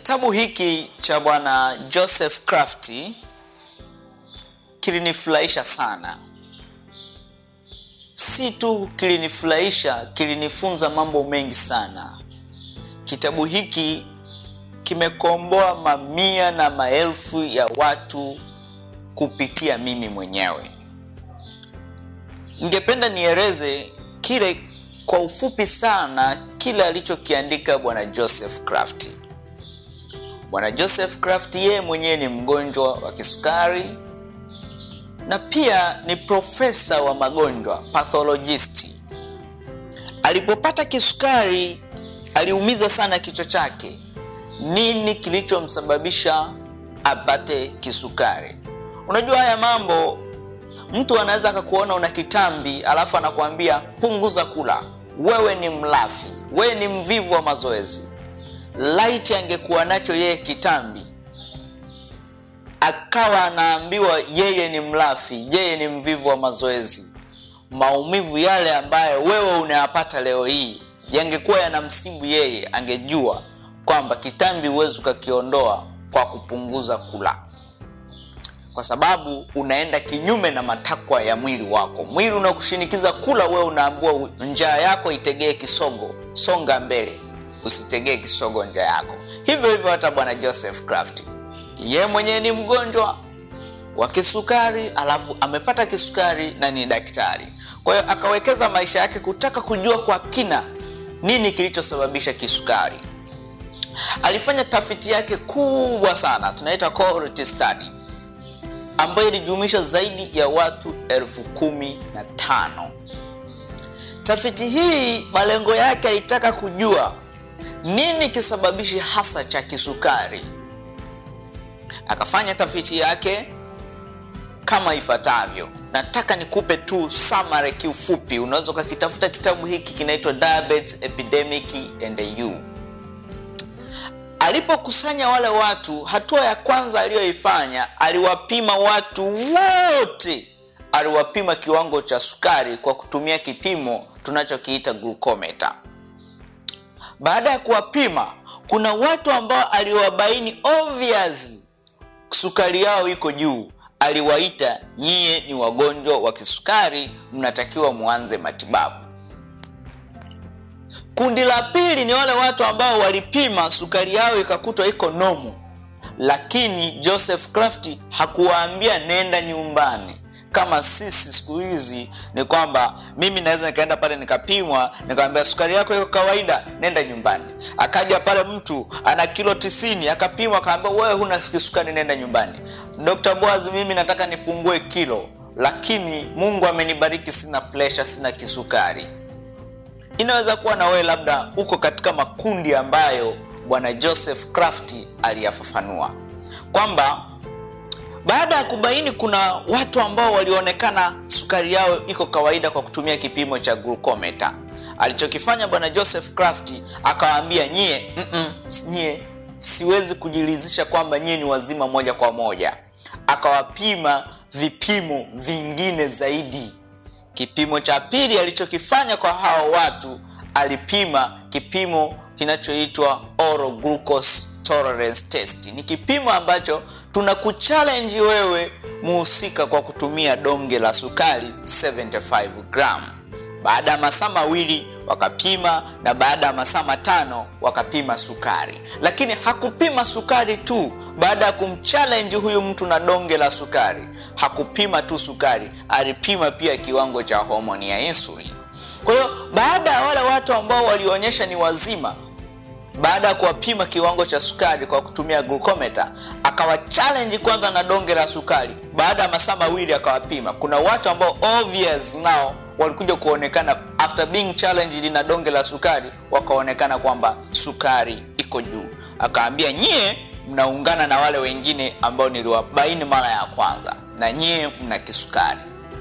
Kitabu hiki cha bwana Joseph Crafty kilinifurahisha sana. Si tu kilinifurahisha, kilinifunza mambo mengi sana. Kitabu hiki kimekomboa mamia na maelfu ya watu kupitia mimi mwenyewe. Ningependa nieleze kile kwa ufupi sana kile alichokiandika bwana Joseph Crafty. Bwana Joseph Crafty yeye mwenyewe ni mgonjwa wa kisukari na pia ni profesa wa magonjwa pathologist. Alipopata kisukari aliumiza sana kichwa chake. Nini kilichomsababisha apate kisukari? Unajua haya mambo, mtu anaweza akakuona una kitambi alafu anakuambia punguza kula, wewe ni mlafi, wewe ni mvivu wa mazoezi. Laiti angekuwa nacho yeye kitambi, akawa anaambiwa yeye ni mlafi, yeye ni mvivu wa mazoezi, maumivu yale ambayo wewe unayapata leo hii yangekuwa yanamsibu yeye, angejua kwamba kitambi huwezi ukakiondoa kwa kupunguza kula, kwa sababu unaenda kinyume na matakwa ya mwili wako. Mwili unakushinikiza kula, wewe unaambiwa njaa yako itegee kisogo, songa mbele, usitegee kisogo njaa yako. Hivyo hivyo hata bwana Joseph Crafty, ye mwenyewe ni mgonjwa wa kisukari, alafu amepata kisukari na ni daktari. Kwa hiyo akawekeza maisha yake kutaka kujua kwa kina nini kilichosababisha kisukari. Alifanya tafiti yake kubwa sana, tunaita cohort study, ambayo ilijumuisha zaidi ya watu elfu kumi na tano. Tafiti hii malengo yake alitaka kujua nini kisababishi hasa cha kisukari. Akafanya tafiti yake kama ifuatavyo. Nataka nikupe tu summary kiufupi. Unaweza ukakitafuta kitabu hiki, kinaitwa Diabetes Epidemic and You. Alipokusanya wale watu, hatua ya kwanza aliyoifanya, aliwapima watu wote, aliwapima kiwango cha sukari kwa kutumia kipimo tunachokiita glucometer. Baada ya kuwapima, kuna watu ambao aliwabaini obviously sukari yao iko juu aliwaita nyie ni wagonjwa wa kisukari, mnatakiwa muanze matibabu. Kundi la pili ni wale watu ambao walipima sukari yao ikakutwa iko nomo, lakini Joseph Crafty hakuwaambia nenda nyumbani kama sisi siku hizi ni kwamba mimi naweza nikaenda pale nikapimwa nikamwambia sukari yako iko kawaida, nenda nyumbani. Akaja pale mtu ana kilo tisini akapimwa akaambia wewe huna kisukari, nenda nyumbani. Dr. Boaz, mimi nataka nipungue kilo, lakini Mungu amenibariki, sina pressure, sina kisukari. Inaweza kuwa na wewe labda uko katika makundi ambayo bwana Joseph Crafty aliyafafanua kwamba baada ya kubaini kuna watu ambao walionekana sukari yao iko kawaida kwa kutumia kipimo cha glucometer, alichokifanya bwana Joseph Crafty akawaambia nyie, mm -mm, nyie siwezi kujiridhisha kwamba nyie ni wazima moja kwa moja. Akawapima vipimo vingine zaidi. Kipimo cha pili alichokifanya kwa hao watu, alipima kipimo kinachoitwa oral glucose tolerance test. Ni kipimo ambacho tunakuchallenge wewe muhusika kwa kutumia donge la sukari 75 gram. Baada ya masaa mawili wakapima, na baada ya masaa matano wakapima sukari. Lakini hakupima sukari tu. Baada ya kumchallenge huyu mtu na donge la sukari, hakupima tu sukari, alipima pia kiwango cha homoni ya insulin. Kwa hiyo baada ya wale watu ambao walionyesha ni wazima baada ya kuwapima kiwango cha sukari kwa kutumia glucometer, akawa challenge kwanza na donge la sukari. Baada ya masaa mawili akawapima. Kuna watu ambao obvious nao walikuja kuonekana after being challenged na donge la sukari, wakaonekana kwamba sukari iko juu. Akaambia nyie mnaungana na wale wengine ambao niliwabaini mara ya kwanza, na nyie mna kisukari.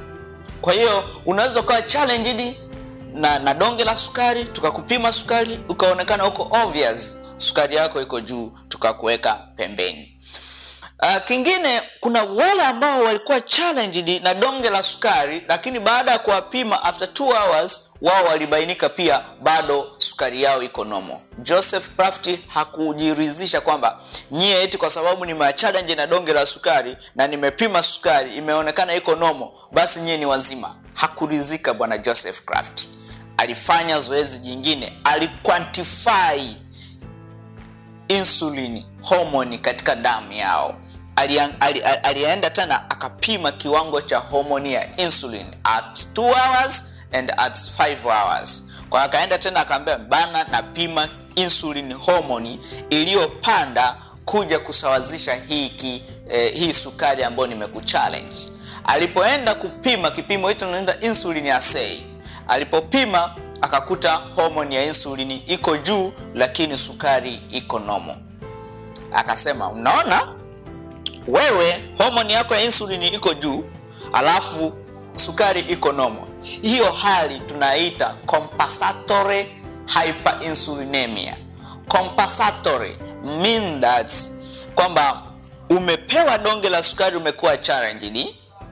Kwa hiyo unaweza ukawa challenged na, na donge la sukari tukakupima sukari ukaonekana huko obvious sukari yako iko juu tukakuweka pembeni. Uh, kingine kuna wale ambao walikuwa challenged na donge la sukari, lakini baada ya kuwapima after 2 hours wao walibainika pia bado sukari yao iko nomo. Joseph Kraft hakujiridhisha kwamba nyie eti kwa sababu nime challenge na donge la sukari na nimepima sukari imeonekana iko nomo, basi nyie ni wazima. Hakuridhika bwana Joseph Kraft, alifanya zoezi jingine, aliquantify insulin homoni katika damu yao. Alienda ali, ali tena akapima kiwango cha homoni ya insulin at 2 hours and at 5 hours. Kwa akaenda tena akaambia bana, napima insulin homoni iliyopanda kuja kusawazisha hiki eh, hii sukari ambayo nimekuchallenge. Alipoenda kupima kipimo hicho naenda insulin assay, alipopima akakuta homoni ya insulini iko juu, lakini sukari iko nomo. Akasema unaona, wewe homoni yako ya insulini iko juu, alafu sukari iko nomo. Hiyo hali tunaita compensatory hyperinsulinemia. Compensatory mean that kwamba umepewa donge la sukari, umekuwa challenged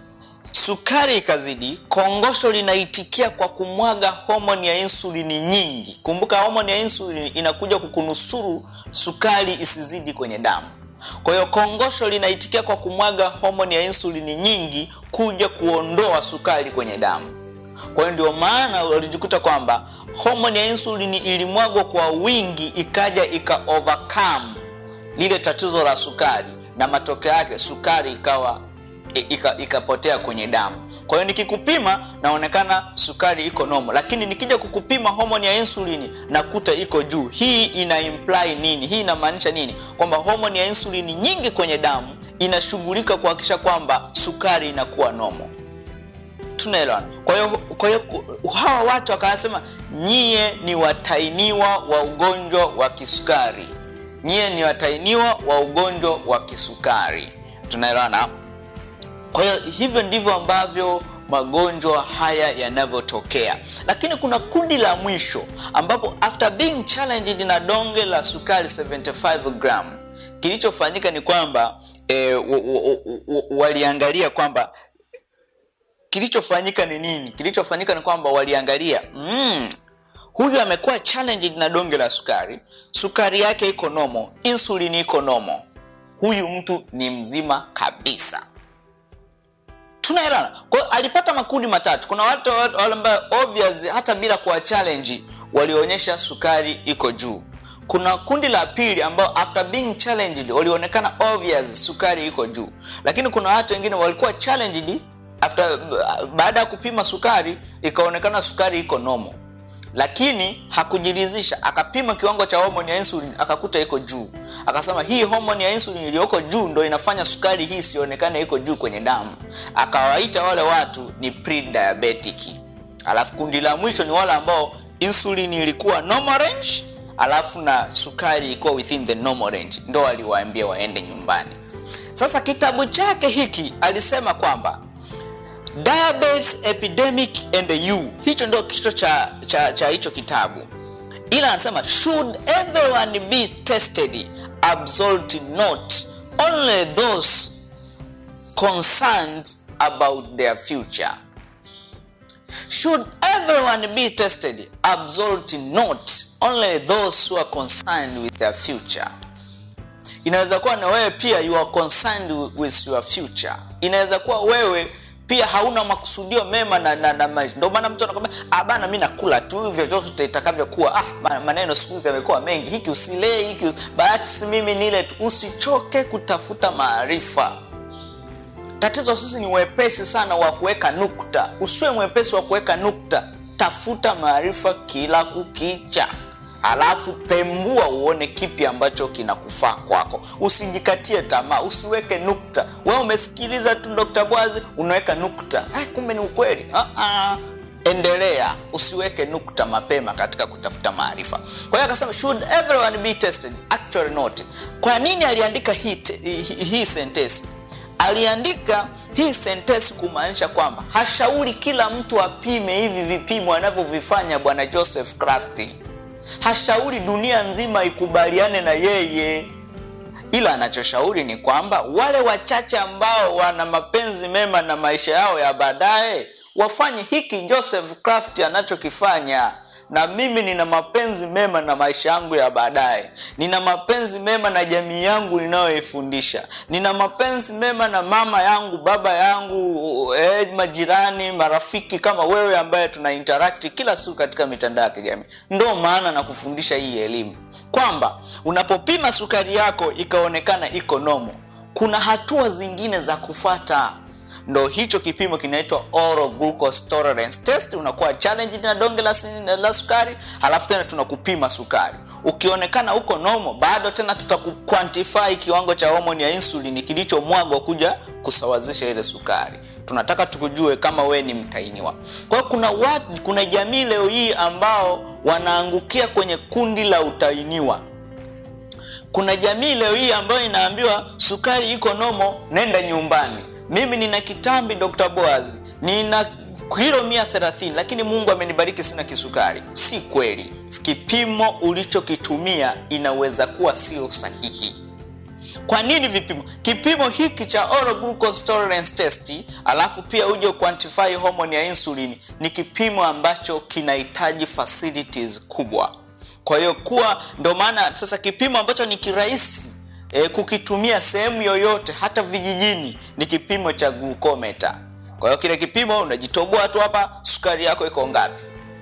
sukari ikazidi, kongosho linaitikia kwa kumwaga homoni ya insulini nyingi. Kumbuka homoni ya insulini inakuja kukunusuru sukari isizidi kwenye damu. Kwa hiyo kongosho linaitikia kwa kumwaga homoni ya insulini nyingi kuja kuondoa sukari kwenye damu. Kwa hiyo ndio maana walijikuta kwamba homoni ya insulini ilimwagwa kwa wingi, ikaja ika overcome lile tatizo la sukari, na matokeo yake sukari ikawa ikapotea ika kwenye damu. Kwa hiyo nikikupima naonekana sukari iko nomo, lakini nikija kukupima homoni ya insulini nakuta iko juu. Hii ina imply nini? Hii inamaanisha nini? Kwamba homoni ya insulini nyingi kwenye damu inashughulika kuhakikisha kwamba sukari inakuwa nomo. Tunaelewana? Kwa hiyo kwa hiyo hawa watu wakasema, nyie ni watainiwa wa ugonjwa wa kisukari, nyie ni watainiwa wa ugonjwa wa kisukari. Tunaelewana? Kwa hiyo hivyo ndivyo ambavyo magonjwa haya yanavyotokea, lakini kuna kundi la mwisho ambapo after being challenged na donge la sukari 75 gram, kilichofanyika ni kwamba e, waliangalia kwamba kilichofanyika ni nini? Kilichofanyika ni kwamba waliangalia mm, huyu amekuwa challenged na donge la sukari, sukari yake iko nomo, insulini iko nomo, huyu mtu ni mzima kabisa tunaelewana. Kwa hiyo alipata makundi matatu. Kuna watu wale ambao obvious hata bila kuwa challenge walionyesha sukari iko juu. Kuna kundi la pili ambao after being challenged walionekana obvious sukari iko juu, lakini kuna watu wengine walikuwa challenged after, baada ya kupima sukari ikaonekana sukari iko normal, lakini hakujiridhisha, akapima kiwango cha homoni ya insulin akakuta iko juu, akasema hii homoni ya insulin iliyoko juu ndo inafanya sukari hii isionekane iko juu kwenye damu. Akawaita wale watu ni pre-diabetic. Alafu kundi la mwisho ni wale ambao insulin ilikuwa normal range, alafu na sukari ilikuwa within the normal range, ndo aliwaambia waende nyumbani. Sasa kitabu chake hiki alisema kwamba Diabetes Epidemic and You, hicho ndio kichwa cha cha cha hicho kitabu, ila anasema should everyone be tested absolutely not only those concerned about their future. Should everyone be tested absolutely not only those who are concerned with their future. Inaweza kuwa na wewe pia you are concerned with your future. Inaweza kuwa wewe pia hauna makusudio mema na, na, na maisha. Ndio maana mtu anakwambia ah, bana mimi nakula tu vyovyote itakavyokuwa. Ah, maneno siku hizi yamekuwa mengi, hiki usilee, hiki basi mimi nile tu. Usichoke kutafuta maarifa. Tatizo sisi ni wepesi sana wa kuweka nukta. Usiwe mwepesi wa kuweka nukta, tafuta maarifa kila kukicha, alafu pembua uone kipi ambacho kinakufaa kwako. Usijikatie tamaa, usiweke nukta. Wewe umesikiliza tu Dr. Bwazi unaweka nukta, ah, kumbe ni ukweli. Ah, ah. Endelea, usiweke nukta mapema katika kutafuta maarifa. Kwa hiyo akasema should everyone be tested? Actually not. Kwa nini aliandika hii hii, hii sentence? Aliandika hii sentensi kumaanisha kwamba hashauri kila mtu apime hivi vipimo anavyovifanya bwana Joseph Kraft. Hashauri dunia nzima ikubaliane na yeye. ila anachoshauri ni kwamba wale wachache ambao wana mapenzi mema na maisha yao ya baadaye wafanye hiki Joseph Kraft anachokifanya na mimi nina mapenzi mema na maisha yangu ya baadaye nina mapenzi mema na jamii yangu ninayoifundisha nina mapenzi mema na mama yangu baba yangu eh, majirani marafiki kama wewe ambaye tuna interact kila siku katika mitandao ya kijamii ndo maana na kufundisha hii elimu kwamba unapopima sukari yako ikaonekana iko nomo kuna hatua zingine za kufata ndo hicho kipimo kinaitwa oral glucose tolerance test unakuwa challenge na donge la, la sukari halafu tena tunakupima sukari ukionekana uko nomo bado tena tutakuquantify kiwango cha homoni ya insulin kilichomwagwa kuja kusawazisha ile sukari tunataka tukujue kama we ni mtainiwa kwa hiyo kuna watu, kuna jamii leo hii ambao wanaangukia kwenye kundi la utainiwa kuna jamii leo hii ambayo inaambiwa sukari iko nomo nenda nyumbani mimi nina kitambi dr boaz nina kilo 130 lakini mungu amenibariki sina kisukari si kweli kipimo ulichokitumia inaweza kuwa sio sahihi kwa nini vipimo kipimo hiki cha oral glucose tolerance test alafu pia uje quantify hormone ya insulin ni kipimo ambacho kinahitaji facilities kubwa kwa hiyo kuwa ndo maana sasa kipimo ambacho ni kirahisi e, kukitumia sehemu yoyote hata vijijini ni kipimo cha glucometer kwa hiyo kile kipimo unajitoboa tu hapa sukari yako iko ngapi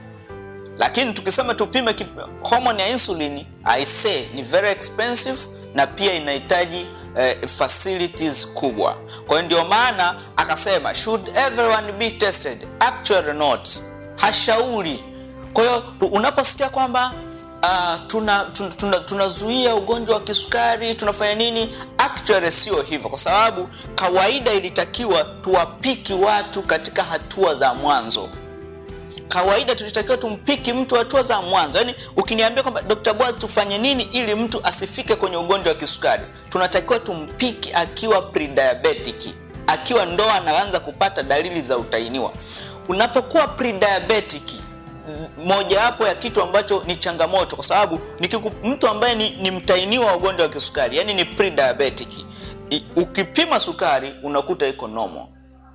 lakini tukisema tupime hormone ya insulin i say ni very expensive na pia inahitaji eh, facilities kubwa kwa hiyo ndio maana akasema should everyone be tested actually not hashauri kwa hiyo unaposikia kwamba uh, tunazuia tuna, tuna, tuna ugonjwa wa kisukari tunafanya nini actually sio hivyo kwa sababu kawaida ilitakiwa tuwapiki watu katika hatua za mwanzo kawaida tulitakiwa tumpiki mtu hatua za mwanzo yaani ukiniambia kwamba dr boaz tufanye nini ili mtu asifike kwenye ugonjwa wa kisukari tunatakiwa tumpiki akiwa prediabetic akiwa ndo anaanza kupata dalili za utainiwa unapokuwa prediabetic mojawapo ya kitu ambacho ni changamoto kwa sababu nikiku, mtu ambaye ni, ni mtainiwa wa ugonjwa wa kisukari yani ni prediabetic ukipima sukari unakuta iko nomo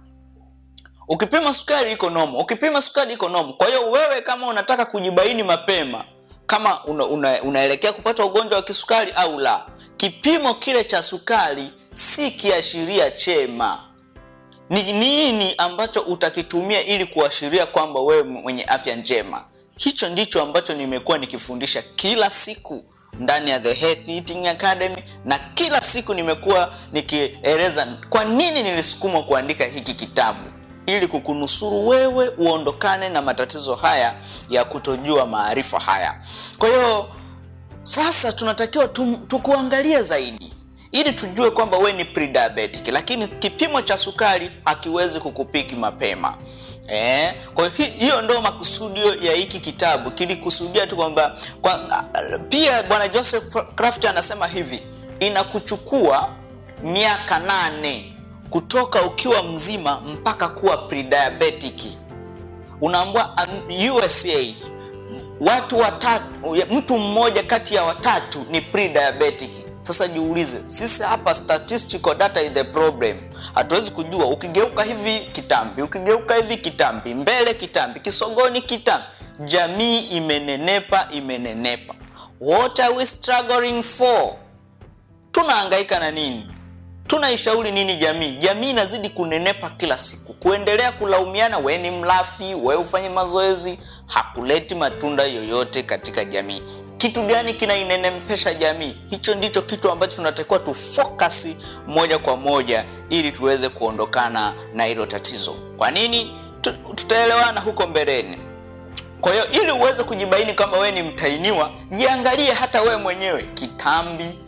ukipima sukari iko nomo ukipima sukari iko nomo kwa hiyo wewe kama unataka kujibaini mapema kama una, una, unaelekea kupata ugonjwa wa kisukari au la kipimo kile cha sukari si kiashiria chema ni nini ambacho utakitumia ili kuashiria kwamba wewe mwenye afya njema hicho ndicho ambacho nimekuwa nikifundisha kila siku ndani ya the Health Eating Academy na kila siku nimekuwa nikieleza kwa nini nilisukumwa kuandika hiki kitabu ili kukunusuru wewe uondokane na matatizo haya ya kutojua maarifa haya kwa hiyo sasa tunatakiwa tukuangalia zaidi ili tujue kwamba we ni prediabetic lakini kipimo cha sukari hakiwezi kukupiki mapema eh? kwa hiyo hiyo ndo makusudio ya hiki kitabu kilikusudia tu kwamba kwa, pia bwana joseph craft anasema hivi inakuchukua miaka nane kutoka ukiwa mzima mpaka kuwa prediabetic unaambua usa watu watatu mtu mmoja kati ya watatu ni prediabetic sasa jiulize sisi hapa statistical data is the problem hatuwezi kujua ukigeuka hivi kitambi ukigeuka hivi kitambi mbele kitambi kisogoni kitambi jamii imenenepa imenenepa what are we struggling for tunahangaika na nini tunaishauri nini jamii jamii inazidi kunenepa kila siku kuendelea kulaumiana we ni mlafi we ufanye mazoezi hakuleti matunda yoyote katika jamii kitu gani kinainenepesha jamii hicho ndicho kitu ambacho tunatakiwa tufokasi moja kwa moja ili tuweze kuondokana na hilo tatizo kwa nini tutaelewana huko mbeleni kwa hiyo ili uweze kujibaini kwamba wewe ni mtainiwa jiangalie hata wewe mwenyewe kitambi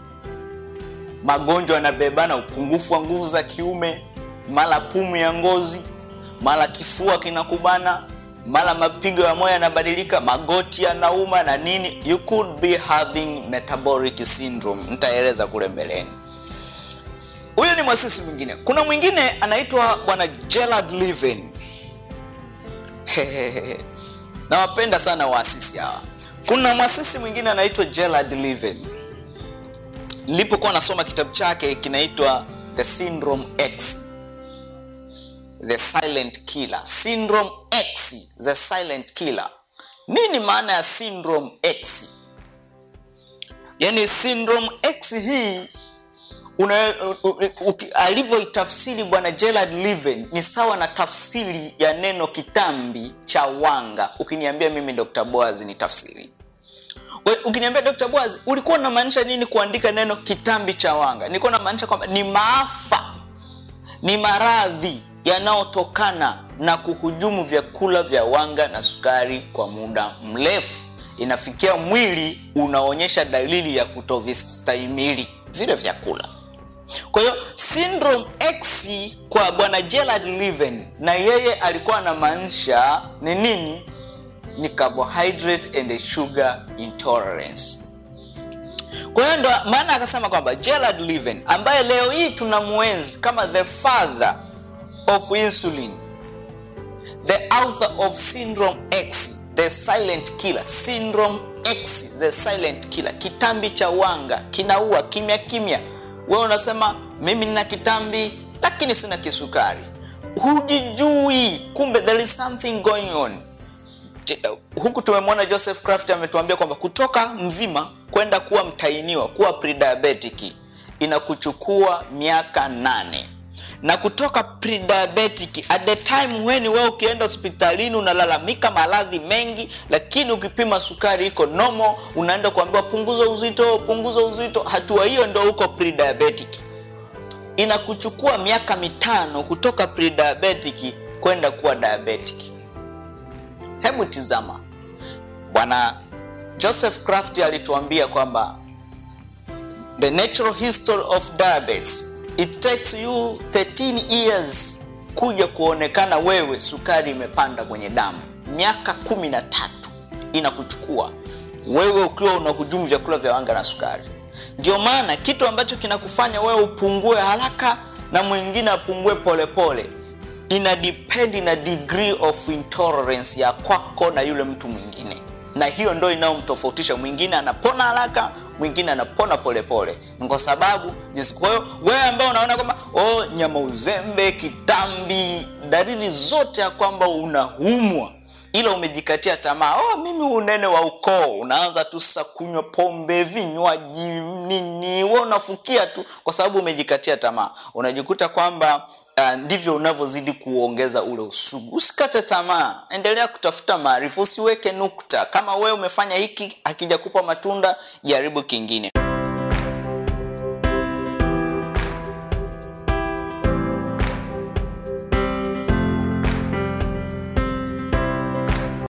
magonjwa yanabebana upungufu wa nguvu za kiume mara pumu ya ngozi mara kifua kinakubana mara mapigo ya moyo yanabadilika magoti yanauma na nini you could be having metabolic syndrome nitaeleza kule mbeleni huyo ni mwasisi mwingine kuna mwingine anaitwa bwana gerard liven nawapenda sana waasisi hawa kuna mwasisi mwingine anaitwa gerard liven nilipokuwa nasoma kitabu chake kinaitwa the syndrome x the silent killer syndrome x the silent killer nini maana ya syndrome x yaani syndrome x hii una- u- u- uki- alivyoitafsiri bwana gerard liven ni sawa na tafsiri ya neno kitambi cha wanga ukiniambia mimi dr boaz ni tafsiri We, ukiniambia dr boaz ulikuwa unamaanisha nini kuandika neno kitambi cha wanga nilikuwa namaanisha kwamba ni maafa ni maradhi yanayotokana na kuhujumu vyakula vya wanga na sukari kwa muda mrefu inafikia mwili unaonyesha dalili ya kutovistahimili vile vyakula kwa hiyo syndrome x kwa bwana gerard liven na yeye alikuwa anamaanisha ni nini ni carbohydrate and sugar intolerance kwa hiyo ndo maana akasema kwamba gerard liven ambaye leo hii tunamwenzi kama the father of insulin the author of syndrome x the silent killer syndrome x the silent killer kitambi cha wanga kinaua kimya kimya wewe unasema mimi nina kitambi lakini sina kisukari hujijui kumbe there is something going on Je- huku tumemwona joseph craft ametuambia kwamba kutoka mzima kwenda kuwa mtainiwa kuwa prediabetic inakuchukua miaka nane na kutoka prediabetic at the time when wewe ukienda hospitalini unalalamika maradhi mengi lakini ukipima sukari iko nomo unaenda kuambiwa punguza uzito punguza uzito hatua hiyo ndo uko prediabetic inakuchukua miaka mitano kutoka prediabetic kwenda kuwa diabetic hebu tizama bwana joseph craft alituambia kwamba the natural history of diabetes it takes you 13 years kuja kuonekana wewe sukari imepanda kwenye damu miaka kumi na tatu inakuchukua wewe ukiwa unahujumu vyakula vya wanga na sukari ndio maana kitu ambacho kinakufanya wewe upungue haraka na mwingine apungue polepole ina depend na degree of intolerance ya kwako na yule mtu mwingine na hiyo ndo inayomtofautisha mwingine anapona haraka mwingine anapona polepole Ni kwa sababu jinsi kwa hiyo wewe ambao unaona kwamba oh, nyama uzembe kitambi dalili zote ya kwamba unaumwa ila umejikatia tamaa oh, mimi unene wa ukoo unaanza tu sasa kunywa pombe vinywaji nini we unafukia tu kwa sababu umejikatia tamaa unajikuta kwamba uh, ndivyo unavyozidi kuongeza ule usugu usikate tamaa endelea kutafuta maarifa usiweke nukta kama wewe umefanya hiki akija kupa matunda jaribu kingine